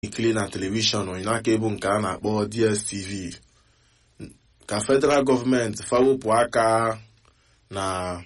ikili na telivishọn n'aka ebu nke a na-akpọ DSTV ka federal gọọmenti fawepụ aka na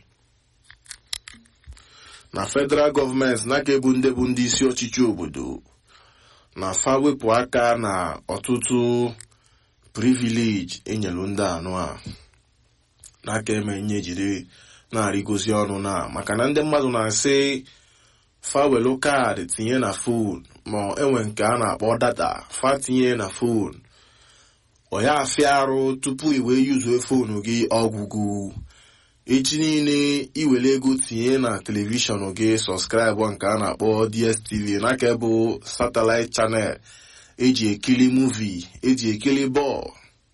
na federal gọọmenti n'aka ebu ndị bụ ndị isi ọchịchị obodo na fawepụ aka na ọtụtụ privilege enyelu ndị anụ a n'aka eme nye jiri na-arịgozi ọnụ na maka na ndị mmadụ na-asị fawelu kaadị tinye na fon ma enwe nke a na-akpọ data fa tinye na fon ọ ya afịa arụ tupu i wee yuzuo fonu gị ọgwụgwụ echi niile iwere ego tinye na telivishọn gị sọskraịbụ nke a na-akpọ DSTV n'aka bụ satellite channel eji ekiri muvi eji ekiri bọọlụ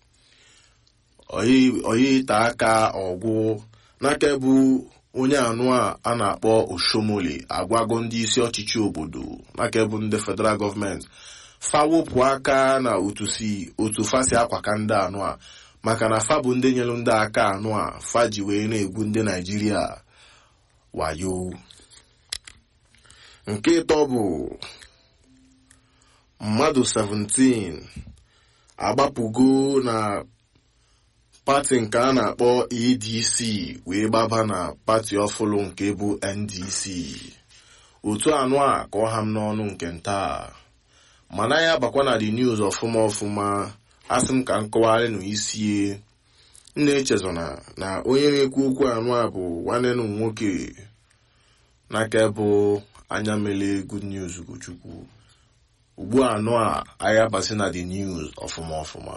oyi ite aka ọgwụ n'aka bụ onye anụ a a na-akpọ oshomole agwago ndị isi ọchịchị obodo n'aka bụ ndị federal gọọmenti fawopụ aka na otu si otu fa si akwaka ndị anụ a maka na fa bụ ndị nyere ndị aka anụ a fa ji wee na-egwu ndị naijiria wayo nke ịtọ bụ mmadụ 17 agbapụgo na pati nke a na-akpọ ADC wee gbaba na pati ọfụlụ nke bụ NDC otu anụ a ka ọ ha m n'ọnụ nke nta mana ya bakwa na the news ọfụma ọfụma asị m ka m kọwara nụ isie nna echezona na onye na-ekwu okwu anụ a bụ nwanne nụ nwoke n'aka bụ anya mele good news Ugochukwu ugbu anụ a anya basị na the news ọfụma ọfụma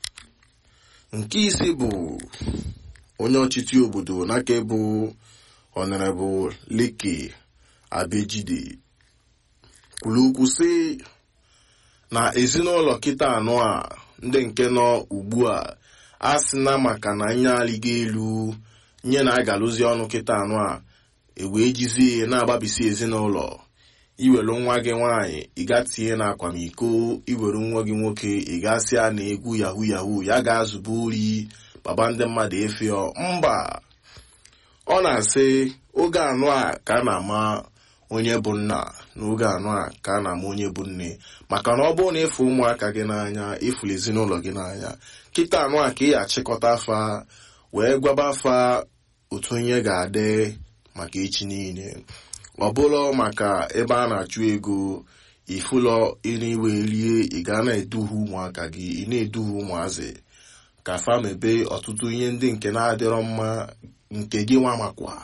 nke isi bụ onye ọchịchị obodo n'aka bụ honorable Leke Abejide kwuru okwu sị na ezinụlọ kịta anọ a ndị nke nọ ugbu a a sị na maka na anya alịgo elu nye na agalụzi ọnụ kịta anọ a ewee jizie na-agbabisi ezinụlọ iwere nwa gị nwaanyị ịga tinye na akwamiko iwere nwa gị nwoke ịgasị a na egwu yahu yahu ya ga-azụba ori baba ndị mmadụ efio mba ọ na-asị oge anụ a ka a na-ama onye bụ nna n'oge anụ a ka a na-ama onye bụ nne maka na ọ bụrụ na ịfụ ụmụaka gị n'anya ịfụrụ ezinụlọ gị n'anya kịta anụ a ka ị achịkọta afa wee gwaba afa otu onye ga-adị maka echi niile ọ bụrụ maka ebe a na-achụ ego ifụlọ iriwe rie ị ga na-eduhie ụmụaka gị ị na-eduhie ụmụazị ka fa mebe ọtụtụ ihe ndị nke na-adịrọ mma nke gị nwa makwa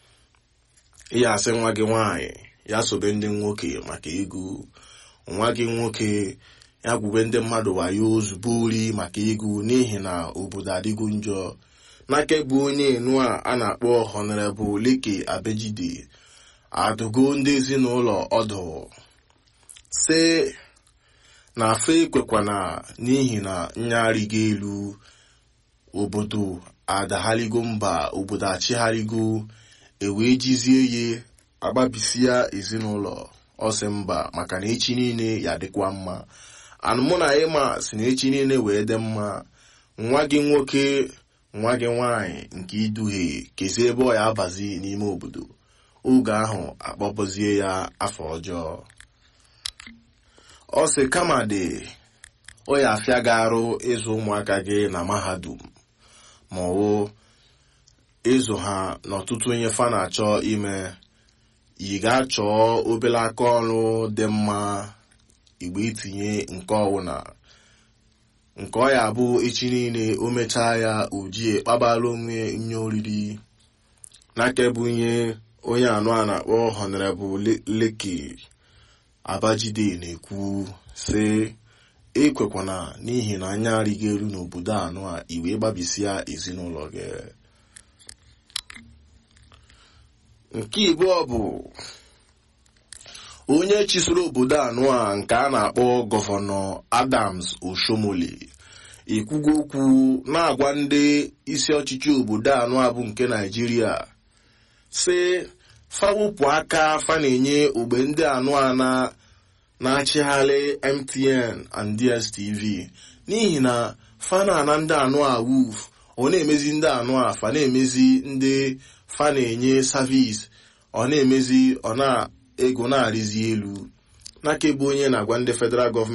ịya asị nwa gị nwaanyị ya sobe ndị nwoke maka ego nwa gị nwoke ya gwube ndị mmadụ wayo ozugbo ori maka ego n'ihi na obodo adịgo njọ n'aka bụ onye enu a a na-akpọ honorable Leke Abejide adụgo ndị ezinụlọ ọdụ sị na afa ekwekwana n'ihi na nyarịgo elu obodo adagharigo mba obodo achịgharịgo ewee jizie ye agbabisia ezinụlọ ọsị mba maka na echi niile ya dịkwa mma anụmụ na ịma si na echi niile wee dị mma nwa gị nwoke nwa gị nwaanyị nke iduhie kezie ebe ọ ya abazi n'ime obodo oge ahụ akpọpụzie ya afọ ọjọọ ọ sị kama dị ọ ya afịa gị arụ ịzụ ụmụaka gị na mahadum ma ọ ịzụ ha n'ọtụtụ ihe fa na-achọ ime ị ga-achọ obere aka ọrụ dị mma igbe itinye nke ọwụna nke ọ ya bụ echi niile o mechaa ya ojie kpabara onwe nye oriri n'aka bụ ihe onye anụ a na-akpọ honorable Leke Abajide na-ekwu sị ekwekwana n'ihi na anya arịgo elu n'obodo anụ a iwe gbabisia ezinụlọ gị nke ịbụọ bụ onye chisoro obodo anụ a nke a na-akpọ gọvanọ Adams Oshomole ekwugo okwu na-agwa ndị isi ọchịchị obodo anụ a bụ nke Naijiria sị fawụpụ aka fa na-enye ogbe ndị anụ a na-achịgharị MTN and DSTV n'ihi na fa na-ana ndị anụ a wuf ọ na-emezi ndị anụ a fa na-emezi ndị fa na-enye savis ọ na-emezi ọ na ego na-arịzi elu n'aka ebe onye na-agwa ndị federal gọọmenti